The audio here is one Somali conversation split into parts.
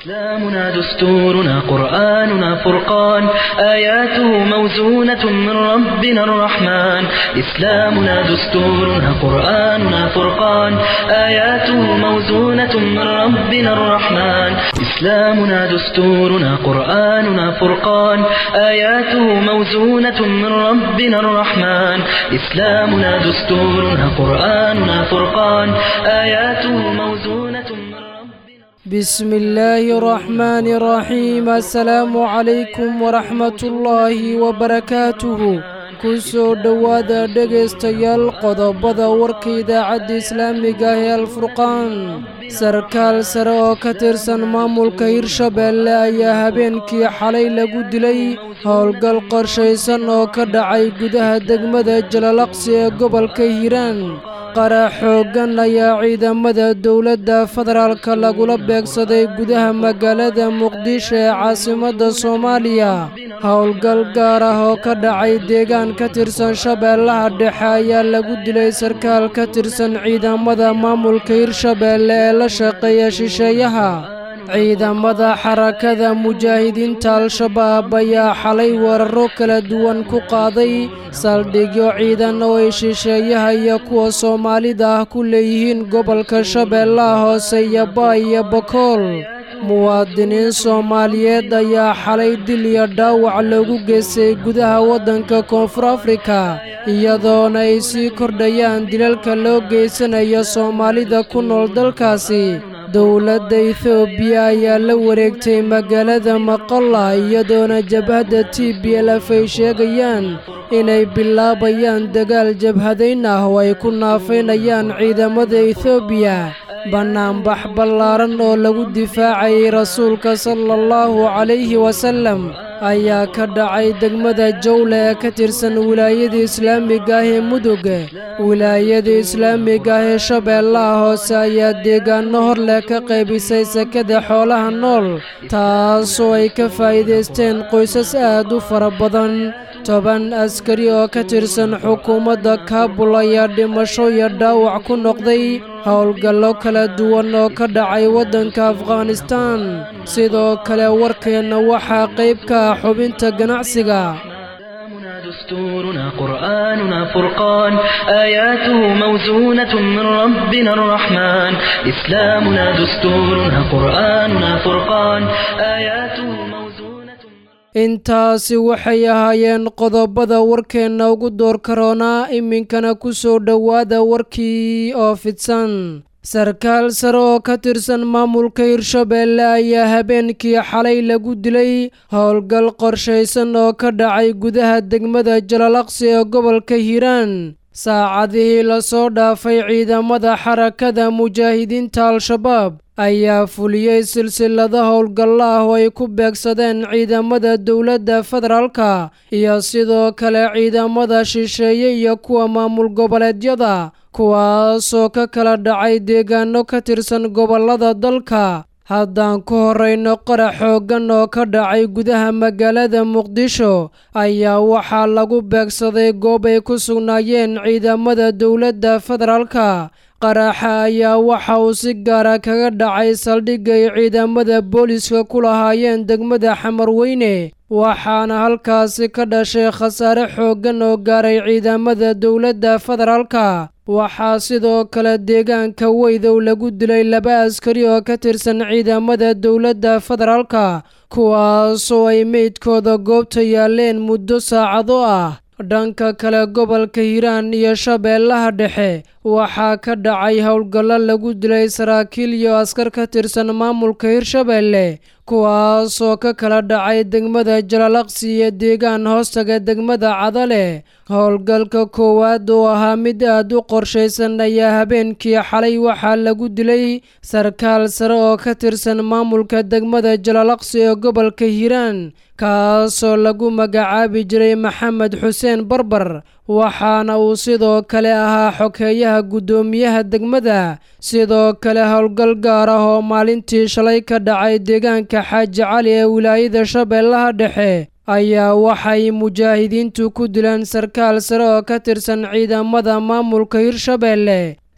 إسلامنا دستورنا قرآننا فرقان آياته موزونة من ربنا الرحمن إسلامنا دستورنا قرآننا فرقان آياته موزونة من ربنا الرحمن إسلامنا دستورنا قرآننا فرقان آياته موزونة من ربنا الرحمن إسلامنا دستورنا قرآننا فرقان آياته موزونة من ربنا بسم الله الرحمن الرحيم السلام عليكم ورحمة الله وبركاته kusoo dhowaada dhegaystayaal qodobada warka idaacadda islaamiga ah ee alfurqaan sarkaal sare oo ka tirsan maamulka hirshabeelle ayaa habeenkii xalay lagu dilay howlgal qorshaysan oo ka dhacay gudaha degmada jalalaqsi ee gobolka hiiraan qarax xooggan ayaa ciidamada dowladda federaalka lagula beegsaday gudaha magaalada muqdisho ee caasimadda soomaaliya howlgal gaar ah oo ka dhacay deegaan ka tirsan shabeellaha dhexe ayaa lagu dilay sarkaal ka tirsan ciidamada maamulka hirshabeelle ee la shaqeeya shisheeyaha ciidamada xarakada mujaahidiinta al-shabaab ayaa xalay weeraro kala duwan ku qaaday saldhigyo ciidan oo ay shisheeyaha iyo kuwa soomaalida ah ku leeyihiin gobolka shabeellaha hoose iyo baa iyo bakool muwaadiniin soomaaliyeed ayaa xalay dil iyo dhaawac loogu geystay gudaha waddanka koonfur afrika iyadoona ay sii kordhayaan dilalka loo geysanayo soomaalida ku nool dalkaasi dowladda etoobiya ayaa la wareegtay magaalada maqalla iyadoona jabhadda t b lf ay sheegayaan inay bilaabayaan dagaal jabhadayn ah oo ay ku naafaynayaan ciidamada etoobiya bannaanbax ballaaran oo lagu difaacayay rasuulka sala allahu calayhi wasallam ayaa ka dhacay degmada jawle ee ka tirsan wilaayada islaamiga ah ee mudug wilaayada islaamiga ah ee shabeellaha hoose ayaa deegaano hor leh ka qaybisay sekada xoolaha nool taasoo ay ka faa'iidaysteen qoysas aad u fara badan toban askari oo ka tirsan xukuumadda kaabul ayaa dhimasho iyo dhaawac ku noqday howlgallo kala duwan oo ka dhacay waddanka afghanistaan sidoo kale warkeenna waxaa qayb ka ah xubinta ganacsiga دستورنا قرآننا فرقان آياته موزونة من ربنا الرحمن إسلامنا دستورنا قرآننا فرقان آياته موزونة intaasi waxay ahaayeen qodobada warkeenna ugu door karoonaa iminkana ku soo dhowaada warkii oo fidsan sarkaal sare oo ka tirsan maamulka hirshabeelle ayaa habeenkii xalay lagu dilay howlgal qorshaysan oo ka dhacay gudaha degmada jalalaqsi ee gobolka hiiraan saacadihii lasoo dhaafay ciidamada xarakada mujaahidiinta al-shabaab ayaa fuliyey silsilada howlgallo ah oo ay ku beegsadeen ciidamada dowladda federaalka iyo sidoo kale ciidamada shisheeye iyo kuwa maamul goboleedyada kuwaasoo ka kala dhacay deegaano ka tirsan gobollada dalka haddaan ku horrayno qarax xooggan oo ka dhacay gudaha magaalada muqdisho ayaa waxaa lagu beegsaday goob ay ku sugnaayeen ciidamada dowladda federaalka qaraxa ayaa waxa uu si gaara kaga dhacay saldhigga ay ciidamada booliska ku lahaayeen degmada xamarweyne waxaana halkaasi ka dhashay khasaare xooggan oo gaaray ciidamada dowladda federaalka waxaa sidoo kale deegaanka weydow lagu dilay laba askari oo ka tirsan ciidamada dowladda federaalka kuwaasoo ay meydkooda goobta yaaleen muddo saacado ah dhanka kale gobolka hiiraan iyo shabeellaha dhexe waxaa ka dhacay howlgallo lagu dilay saraakiil iyo askar ka tirsan maamulka hirshabeelle kuwaasoo ka kala dhacay degmada jalalaqsi iyo deegaan hoostaga degmada cadale howlgalka koowaad oo ahaa mid aad u qorshaysan ayaa habeenkii xalay waxaa lagu dilay sarkaal sare oo ka tirsan maamulka degmada jalalaqsi ee gobolka hiiraan kaasoo lagu magacaabi jiray maxamed xuseen barbar waxaana uu sidoo kale ahaa xogeeyaha guddoomiyaha degmada sidoo kale howlgal gaar ah oo maalintii shalay ka dhacay deegaanka xaaji cali ee wilaayada shabeellaha dhexe ayaa waxay mujaahidiintu ku dileen sarkaal sare oo ka tirsan ciidamada maamulka hirshabeelle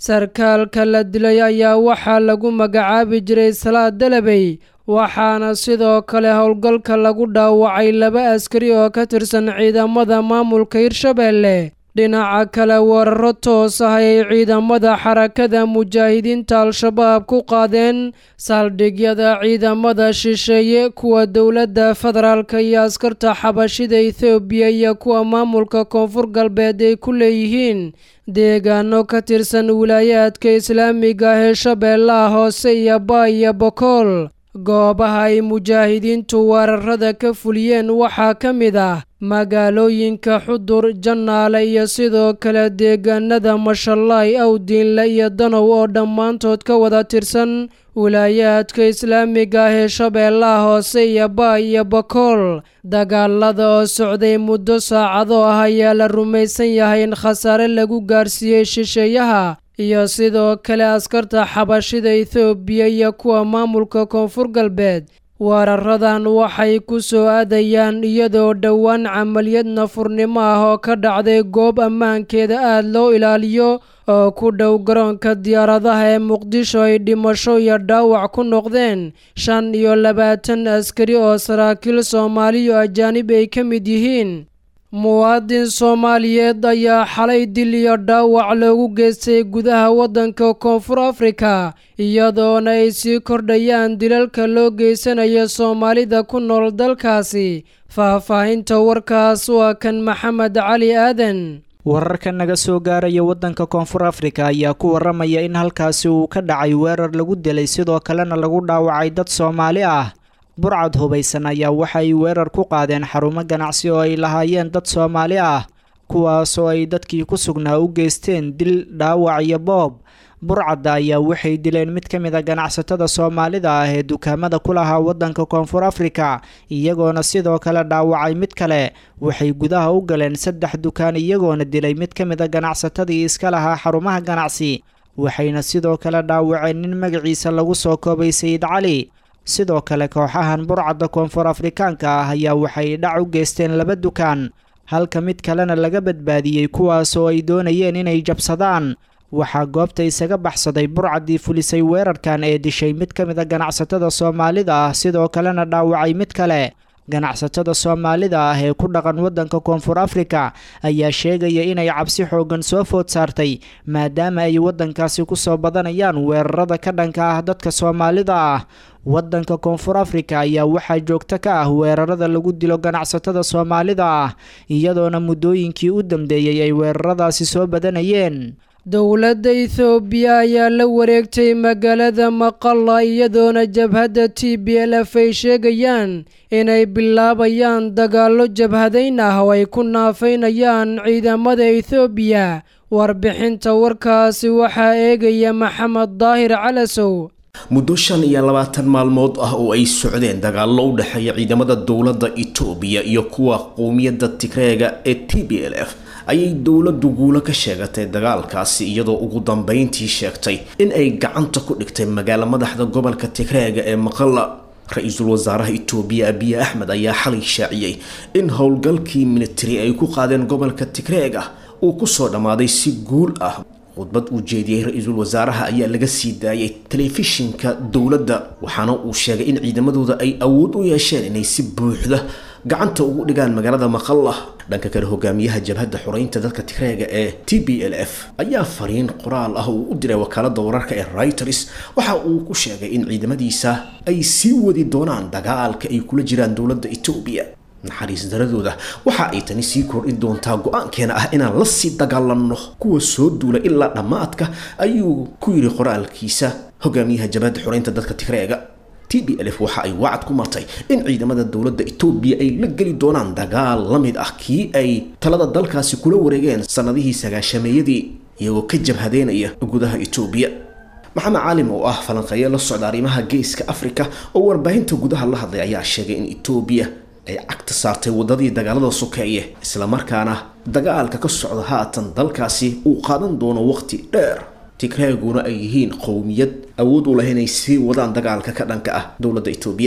sarkaalka la dilay ayaa waxaa lagu magacaabi jiray salaad dalabey waxaana sidoo kale howlgalka lagu dhaawacay laba askari oo ka tirsan ciidamada maamulka hirshabeelle dhinaca kale weeraro toos ah ay ciidamada xarakada mujaahidiinta al-shabaab ku qaadeen saldhigyada ciidamada shisheeye kuwa dowladda federaalka iyo askarta xabashida ethoobiya iyo kuwa maamulka koonfur galbeed ay ku leeyihiin deegaano ka tirsan wilaayaadka islaamiga ah ee shabeellaha hoose iyo baa iyo bokool goobaha ay mujaahidiintu weerarada ka fuliyeen waxaa ka mid ah magaalooyinka xudur jannaale iyo sidoo kale deegaanada mashallaay awdiinle iyo danow oo dhammaantood ka wada tirsan wilaayaadka islaamiga ah ee shabeellaha hoose iyo baa iyo bakool dagaalada oo socday muddo saacado ah ayaa la rumaysan yahay in khasaare lagu gaarsiiyey shisheeyaha iyo sidoo kale askarta xabashida ethoobiya iyo kuwa maamulka koonfur galbeed weeraradan waxay ku soo aadayaan iyadoo dhowaan camaliyad nafurnimo ah oo ka dhacday goob ammaankeeda aada loo ilaaliyo oo ku dhow garoonka diyaaradaha ee muqdisho ay dhimasho iyo dhaawac ku noqdeen shan iyo labaatan askari oo saraakiil soomaaliyo ajaanib ay ka mid yihiin muwaadin soomaaliyeed ayaa xalay dil iyo dhaawac loogu geystay gudaha waddanka koonfur afrika iyadoona ay sii kordhayaan dilalka loo geysanayo soomaalida ku nool dalkaasi faahfaahinta warkaas waa kan maxamed cali aadan wararka naga soo gaaraya waddanka koonfur afrika ayaa ku waramaya in halkaasi uu ka dhacay weerar lagu dilay sidoo kalena lagu dhaawacay dad soomaali ah burcad hubaysan ayaa waxa ay weerar ku qaadeen xarumo ganacsi oo ay lahaayeen dad soomaali ah kuwaas oo ay dadkii ku sugnaa u geysteen dil dhaawac iyo boob burcadda ayaa waxay dileen mid ka mid a ganacsatada soomaalida ah ee dukaamada ku lahaa waddanka koonfur afrika iyagoona sidoo kale dhaawacay mid kale waxay gudaha u galeen saddex dukaan iyagoona dilay mid ka mid a ganacsatadii iska lahaa xarumaha ganacsi waxayna sidoo kale dhaawaceen nin magaciisa lagu soo koobay sayid cali sidoo kale kooxahan burcadda koonfur afrikaanka ah ayaa waxay dhac u geysteen laba dukaan halka mid kalena laga badbaadiyey kuwaas oo ay doonayeen inay jabsadaan waxaa goobta isaga baxsaday burcaddii fulisay weerarkan ee dishay mid ka mid a ganacsatada soomaalida ah sidoo kalena dhaawacay mid kale ganacsatada soomaalida ah ee ku dhaqan waddanka koonfur afrika ayaa sheegaya inay cabsi xoogan soo food saartay maadaama ay waddankaasi kusoo badanayaan weerarada ka dhanka ah dadka soomaalida ah waddanka koonfur afrika ayaa waxaa joogto ka ah weerarada lagu dilo ganacsatada soomaalida ah iyadoona muddooyinkii u dambeeyey ay weeraradaasi soo badanayeen dowladda ethoobiya ayaa la wareegtay magaalada maqalla iyadoona jabhadda t b l f ay sheegayaan inay bilaabayaan dagaallo jabhadayn ah oo ay ku naafaynayaan ciidamada ethoobiya warbixinta warkaasi waxaa eegaya maxamed daahir calasow muddo shan iyo labaatan maalmood ah oo ay socdeen dagaallo u dhexeeya ciidamada dowladda etoobiya iyo kuwa qowmiyadda tigreega ee t b l f ayay dowladdu guulo ka sheegatay dagaalkaasi iyadoo ugu dambeyntii sheegtay in ay gacanta ku dhigtay magaalo madaxda gobolka tigreega ee maqalla ra-iisul wasaaraha itoobiya abiye axmed ayaa xalay shaaciyey in howlgalkii militari ay ku qaadeen gobolka tigreega uu kusoo dhammaaday si guul ah khudbad uu jeediyey ra-iisul wasaaraha ayaa laga sii daayay telefishinka dowladda waxaana uu sheegay in ciidamadooda ay awood u yeesheen inay si buuxda gacanta ugu dhigaan magaalada maqalla dhanka kale hogaamiyaha jabhadda xoreynta dadka tigreega ee t b l f ayaa fariin qoraal ah uu u diray wakaalada wararka ee reuters waxa uu ku sheegay in ciidamadiisa ay sii wadi doonaan dagaalka ay kula jiraan dowladda etoobiya naxariis daradooda waxa ay tani sii kordhin doontaa go-aankeena ah inaan la sii dagaalanno kuwa soo duula ilaa dhammaadka ayuu ku yidhi qoraalkiisa hogaamiyaha jabhadda xoreynta dadka tigreega t b l f waxa ay wacad ku martay in ciidamada dowladda etoobiya ay la geli doonaan dagaal la mid ah kii ay talada dalkaasi kula wareegeen sannadihii sagaashameeyadii iyagoo ka jabhadeynaya gudaha etoobiya maxamed caalim oo ah falanqeeyo la socda arrimaha geeska afrika oo warbaahinta gudaha la hadlay ayaa sheegay in etoobiya ay cagta saartay wadadii dagaalada sokeeye islamarkaana dagaalka ka socda haatan dalkaasi uu qaadan doono waqti dheer tigreeguna ay yihiin qowmiyad awood u leh inay sii wadaan dagaalka ka dhanka ah dowladda etoobiya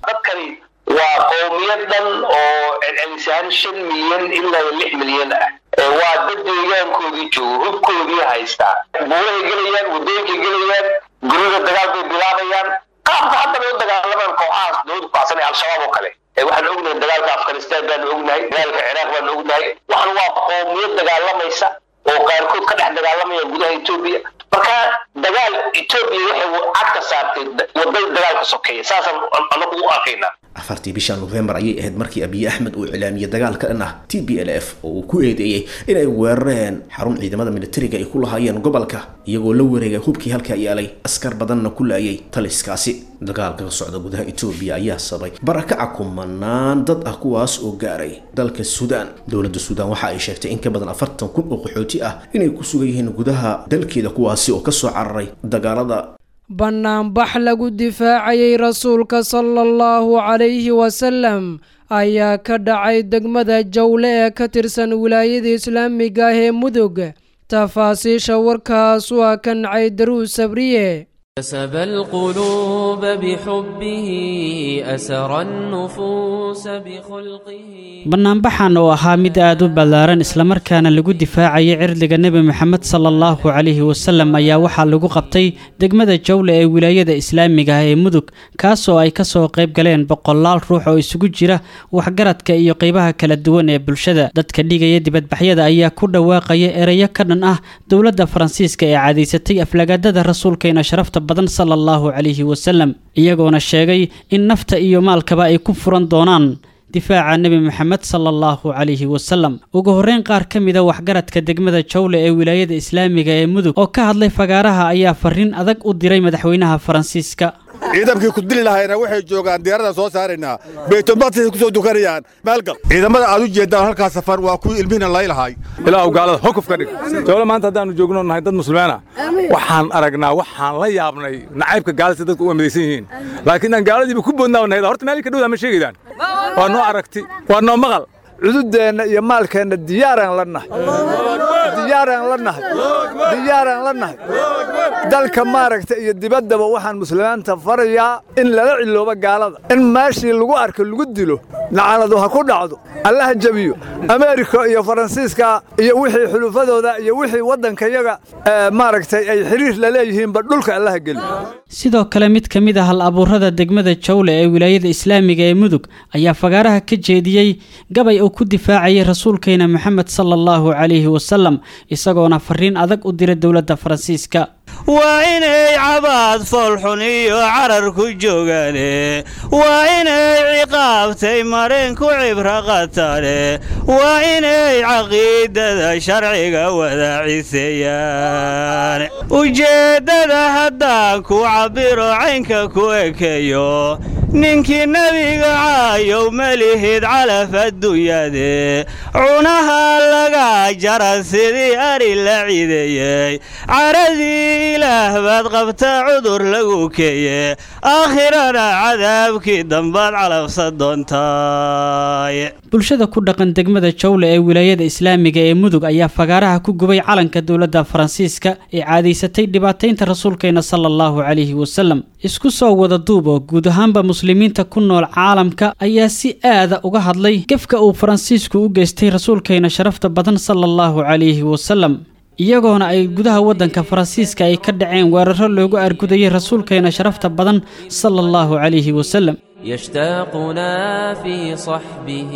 dadkani waa qowmiyad dhan oo celcelisaan shan milyan ilaa lix milyan ah waa dad deegaankoodii joogo hubkoodii haystaa buurahay gelayaan waddooyinkay gelayaan gurida dagaal bay bilaabayaan qaabka hadda bay u dagaalamaan kooxahaas dowlada kucsan ee al-shabaab oo kale waxaan ognahay dagaalka afghanistan baanu ognahay dagaalka ciraaq baanu ognahay waxan waa qoomiyad dagaalamaysa oo qaarkood ka dhex dagaalamaya gudaha etoobiya marka dagaal etoobiya waxay cagka saartay wadada dagaalka sokeeya saasaan anagu u arkaynaa afartii bisha nofembar ayay ahayd markii abiy axmed uu iclaamiyey dagaal ka dhan ah t b l f oo uu ku eedeeyey inay weerareen xarun ciidamada militariga ay ku lahaayeen gobolka iyagoo la wareegay hubkii halkaa yaalay askar badanna ku laayay taliskaasi dagaalka ka socda gudaha etoobiya ayaa sabay barakaca kumanaan dad ah kuwaas oo gaaray dalka suudaan dowladda suudaan waxa ay sheegtay in ka badan afartan kun oo qaxooti ah inay ku sugan yihiin gudaha dalkeeda kuwaasi oo kasoo cararay dagaalada bannaanbax lagu difaacayay rasuulka sala allahu calayhi wasalam ayaa ka dhacay degmada jawle ee ka tirsan wilaayada islaamiga ah ee mudug tafaasiisha warkaas waa ka nacay daruus sabriye كسب القلوب بحبه أسر النفوس بخلقه bannaanbaxan oo ahaa mid aad u ballaaran islamarkaana lagu difaacayay cirdiga nebi moxamed sala allahu calayhi wasalam ayaa waxaa lagu qabtay degmada jawle ee wilaayada islaamiga ah ee mudug kaasoo ay kasoo qayb galeen boqolaal ruux oo isugu jira waxgaradka iyo qeybaha kala duwan ee bulshada dadka dhigaya dibadbaxyada ayaa ku dhawaaqaya ereyo ka dhan ah dowladda faransiiska ee cadaysatay aflagaadada rasuulkeena sharafta badan sala allahu calayhi wasalam iyagoona sheegay in nafta iyo maalkaba ay ku furan doonaan difaaca nebi moxamed sala allahu calayhi wasalam ugu horreyn qaar ka mida waxgaradka degmada jawle ee wilaayada islaamiga ee mudug oo ka hadlay fagaaraha ayaa fariin adag u diray madaxweynaha faransiiska ciidankii ku dili lahayna waxay joogaan diyaarada soo saaraynaa baytulmaqdisay ku soo dukanayaan maalgal ciidamada aad u jeeddaan halkaa safar waa kuwii ilmihina laylahay ilaahu gaalada hokuf ka dhig jawle maanta haddaannu joogno nahay dad muslimiina waxaan aragnaa waxaan la yaabnay nacaybka gaalada si dadku u amidaysan yihiin laakiin aan gaaladiiba ku boodnaa nahay horta meel ka dhowdaa ma sheegaydaan waa noo aragti waa noo maqal cududeenna iyo maalkeenna diyaaraan la nahay diyaaraan la nahay diyaaraan la nahay dalka maaragta iyo dibaddaba waxaan muslimiinta farayaa in lala ciloobo gaalada in meeshii lagu arko lagu dilo lacanadu ha ku dhacdo allaha jebiyo ameerika iyo faransiiska iyo wixii xulufadooda iyo wixii waddankayaga maaragtay ay xiriir la leeyihiinba dhulka allaha geliyo sidoo kale mid ka mid ah hal abuurada degmada jawle ee wilaayada islaamiga ee mudug ayaa fagaaraha ka jeediyey gabay uu ku difaacayay rasuulkeena moxamed sala allahu calayhi wasalam isagoona fariin adag u diray dowladda faransiiska waa inay cabaad foolxun iyo carar ku joogaane waa inay ciqaabtay mareen ku cibro qatane waa inay caqiidada sharciga wadaaciseeyaan ujeeddada haddaan ku cabbiro caynka ku ekeeyo ninkii nebiga caayow malihid calaf adduunyade cunaha laga jara sidii ari la cideeyey caradii ilaah baad qabta cudur lagu keeye aakhirana cadaabkii dambaad calabsa doontaay bulshada ku dhaqan degmada jawle ee wilaayada islaamiga ee mudug ayaa fagaaraha ku gubay calanka dowladda faransiiska ee caadaysatay dhibaataynta rasuulkeena sala allahu calayhi wasalam isku soo wada duub oo guud ahaanba muslimiinta ku nool caalamka ayaa si aada uga hadlay gefka uu faransiisku u geystay rasuulkeena sharafta badan sala allahu calayhi wasalam iyagoona ay gudaha waddanka faransiiska ay ka dhaceen weeraro loogu argudayay rasuulkeena sharafta badan sala allahu calayhi wasalam يشتاقنا في صحبه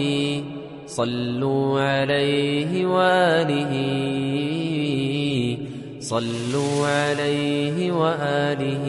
صلوا عليه وآله صلوا عليه وآله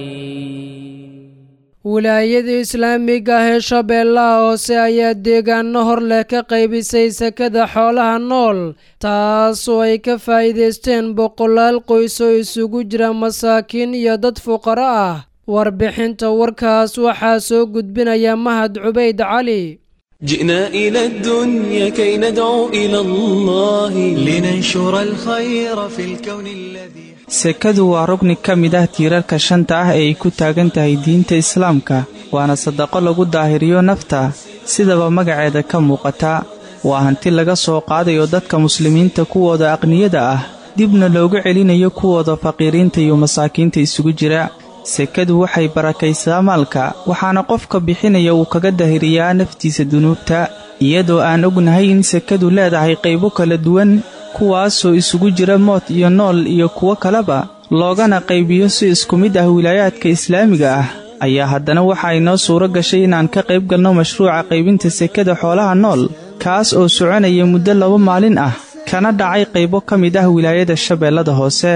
wilaayada islaamiga ah ee shabeellaha hoose ayaa deegaano hor leh ka qaybisay sakada xoolaha nool taasoo ay ka faa'iidaysteen boqolaal qoys oo isugu jira masaakiin iyo dad fuqaro ah warbixinta warkaas waxaa soo gudbinaya mahad cubayd cali جئنا إلى الدنيا كي ندعو إلى الله لننشر الخير في الكون الذي sekadu waa rugni ka mid ah tiirarka shanta ah ee ay ku taagan tahay diinta islaamka waana sadaqo lagu daahiriyo nafta sidaba magaceeda ka muuqata waa hanti laga soo qaadayo dadka muslimiinta kuwooda aqniyada ah dibna loogu celinayo kuwooda faqiiriinta iyo masaakiinta isugu jira sekadu waxay barakaysaa maalka waxaana qofka bixinaya uu kaga dahiriyaa naftiisa dunuubta iyadoo aan ognahay in sekadu leedahay qaybo kala duwan kuwaasoo isugu jira mood iyo nool iyo kuwo kaleba loogana qaybiyo si isku mid ah wilaayaadka islaamiga ah ayaa haddana waxa inoo suuro gashay inaan ka qayb galno mashruuca qaybinta sekada xoolaha nool kaas oo soconaya muddo laba maalin ah kana dhacay qaybo ka mid ah wilaayada shabeellada hoose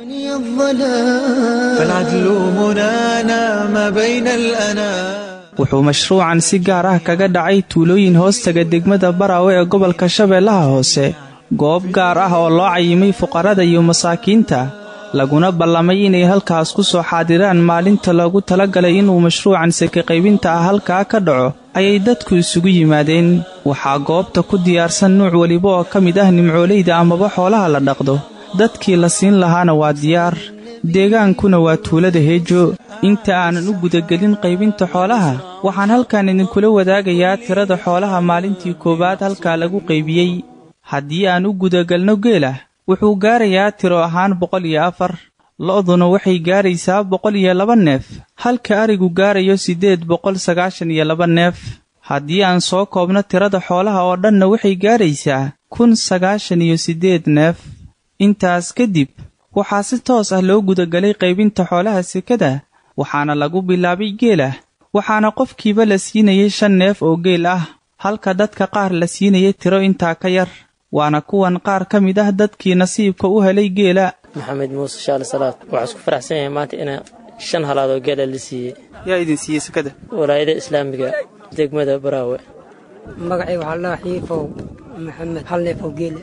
wuxuu mashruucan si gaar ah kaga dhacay tuulooyin hoostaga degmada baraawe ee gobolka shabeellaha hoose goob gaar ah oo loo cayimay fuqarada iyo masaakiinta laguna ballamay inay halkaas ku soo xaadiraan maalinta loogu talagalay inuu mashruucan seke qaybinta ah halkaa ka dhaco ayay dadku isugu yimaadeen waxaa goobta ku diyaarsan nuuc weliba oo ka mid ah nimcoolayda amaba xoolaha la dhaqdo dadkii la siin lahaana waa diyaar deegaankuna waa tuulada heejo inta aanan u gudagelin qaybinta xoolaha waxaan halkan idinkula wadaagayaa tirada xoolaha maalintii koowaad halkaa lagu qaybiyey haddii aan u gudagelno geela wuxuu gaarayaa tiro ahaan boqol iyo afar lo'duna waxay gaaraysaa boqol iyo laba neef halka arigu gaarayo siddeed boqol sagaashan iyo laba neef haddii aan soo koobno tirada xoolaha oo dhanna waxay gaaraysaa kun sagaashan iyo siddeed neef intaas kadib waxaa si toos ah loo gudagelay qaybinta xoolaha sekada waxaana lagu bilaabay geela waxaana qofkiiba la siinayay shan neef oo geel ah halka dadka qaar la siinayay tiro intaa ka yar waana kuwan qaar ka mid ah dadkii nasiibka u helay geela maxamed muuse shaali salaad waxaa isku faraxsan yahay maanta ina shan halaadoo geela la siiyey yaa idin siiyey sekada walaayada islaamiga degmada baraawe magacay waxaa laa xiifow maxamed hal neef oo geela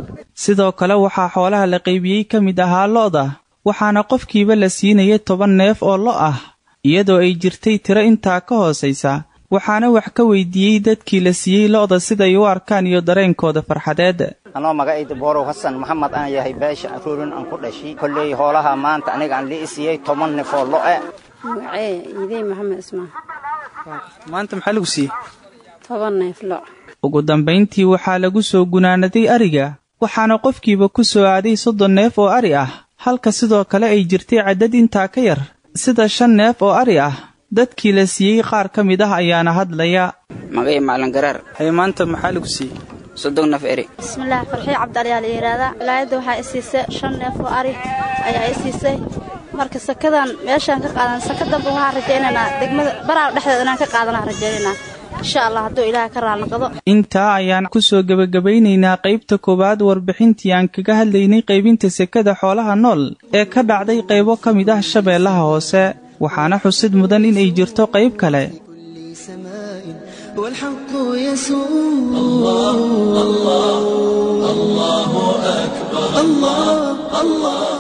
sidoo kale waxaa xoolaha la qaybiyey ka mid ahaa lo'da waxaana qofkiiba la siinayay toban neef oo lo' ah iyadoo ay jirtay tiro intaa ka hoosaysa waxaana wax ka weydiiyey dadkii la siiyey lo'da siday u arkaan iyo dareenkooda farxadeed anoo magacayda boorow xasan maxamed aan yahay beesha aruurin aan ku dhashay kolley hoolaha maanta aniga aan lii siiyey toban neef oo lo'e magacee idey maxamed ismaan maanta maxaa lagu siiyey toban neef lo' ugu dambayntii waxaa lagu soo gunaanaday ariga waxaana qofkiiba ku soo aaday soddon neef oo ari ah halka sidoo kale ay jirtay caddad intaa ka yar sida shan neef oo ari ah dadkii la siiyey qaar ka mid ah ayaana hadlaya magay macalin garaar haye maanta maxaa lagu siiyey soddon neef eri bismillaah farxiyo cabdaliyaa la yidhaahdaa wilaayadda waxaa i siisay shan neef oo ari ayaa i siisay marka sakadan meeshaan ka qaadan saka damba waxaan rajaynaynaa degmada baraaw dhexdeeda inaan ka qaadanaa rajaynaynaa insha allah hadduu ilaaha ka raalnaqdo intaa ayaan ku soo gebagabaynaynaa qaybta koowaad warbixintii aan kaga hadlaynay qaybinta sekada xoolaha nool ee ka dhacday qaybo ka mid ah shabeellaha hoose waxaana xusid mudan in ay jirto qayb kale والحق يسوع الله الله الله أكبر الله الله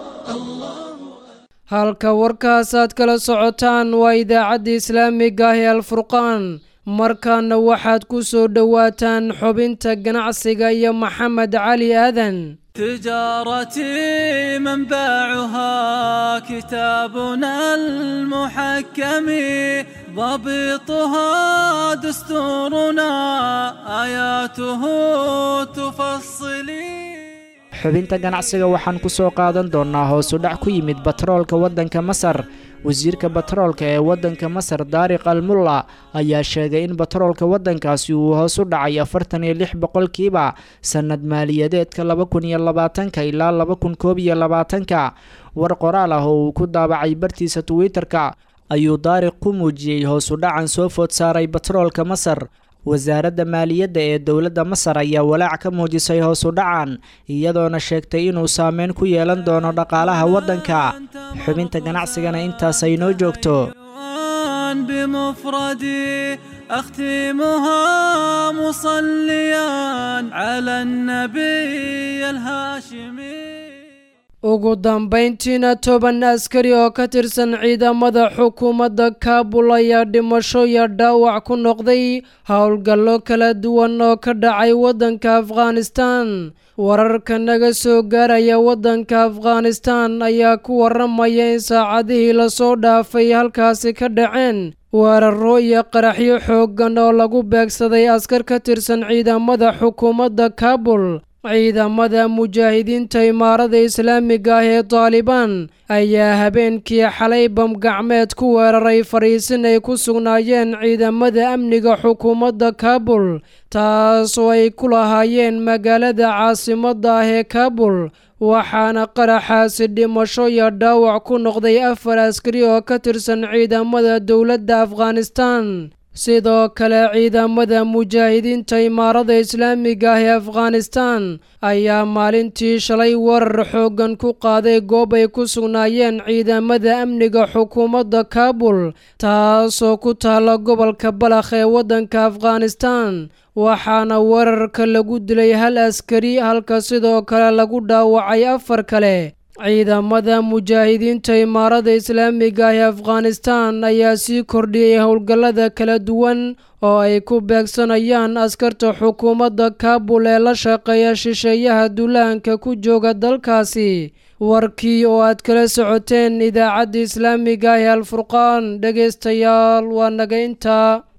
halka warkaasaad kala socotaan waa idaacadda islaamiga ah ee alfurqaan markaana waxaad ku soo dhowaataan xubinta ganacsiga iyo maxamed cali aadan تجارتي منبعها كتابنا المحكم ضبطها دستورنا آياته تفصلي xubinta ganacsiga waxaan ku soo qaadan doonnaa hoosu dhac ku yimid batroolka waddanka masar wasiirka batroolka ee waddanka masar daariq almulla ayaa sheegay in batroolka waddankaasi uu hoos u dhacay afartan iyo lix boqolkiiba sannad maaliyadeedka laba kun iyo labaatanka ilaa laba kun koob iyo labaatanka war qoraal ah oo uu ku daabacay bartiisa twitter-ka ayuu daariq ku muujiyey hoosu dhacan soo food saaray batroolka masar wasaaradda maaliyadda ee dowladda masar ayaa walaac ka muujisay hoosu dhacan iyadoona sheegtay inuu saameyn ku yeelan doono dhaqaalaha waddanka xubinta ganacsigana intaas ay noo joogto بمفردي أختمها مصليا على النبي الهاشمي ugu dambayntiina toban askari oo ka tirsan ciidamada xukuumadda kaabul ayaa dhimasho iyo dhaawac ku noqday howlgallo kala duwan oo ka dhacay waddanka afghanistan wararka naga soo gaaraya waddanka afghanistan ayaa ku waramaya in saacadihii lasoo dhaafay halkaasi ka dhaceen weeraro iyo qaraxyo xooggan oo lagu beegsaday askar ka tirsan ciidamada xukuumadda kaabul ciidamada mujaahidiinta imaarada islaamiga ah ee taalibaan ayaa habeenkii xalay bamgacmeed ku weeraray fariisin ay ku sugnaayeen ciidamada amniga xukuumadda kaabul taas oo ay ku lahaayeen magaalada caasimadda ah ee kaabul waxaana qaraxaasi dhimasho iyo dhaawac ku noqday afar askari oo ka tirsan ciidamada dowladda afghanistan sidoo kale ciidamada mujaahidiinta imaarada islaamiga ah ee afghanistan ayaa maalintii shalay weerar xooggan ku qaaday goob ay ku sugnaayeen ciidamada amniga xukuumadda kaabul taasoo ku taalla gobolka balakh ee waddanka afghanistan waxaana weerarka lagu dilay hal askari halka sidoo kale lagu dhaawacay afar kale ciidamada mujaahidiinta imaarada islaamiga ah ee afghanistan ayaa sii kordhiyey howlgallada kala duwan oo ay ku beegsanayaan askarta xukuumadda kaabul ee la shaqeeya shisheeyaha duulaanka ku jooga dalkaasi warkii oo aad kala socoteen idaacadda islaamiga ah ee alfurqaan dhegaystayaal waa naga intaa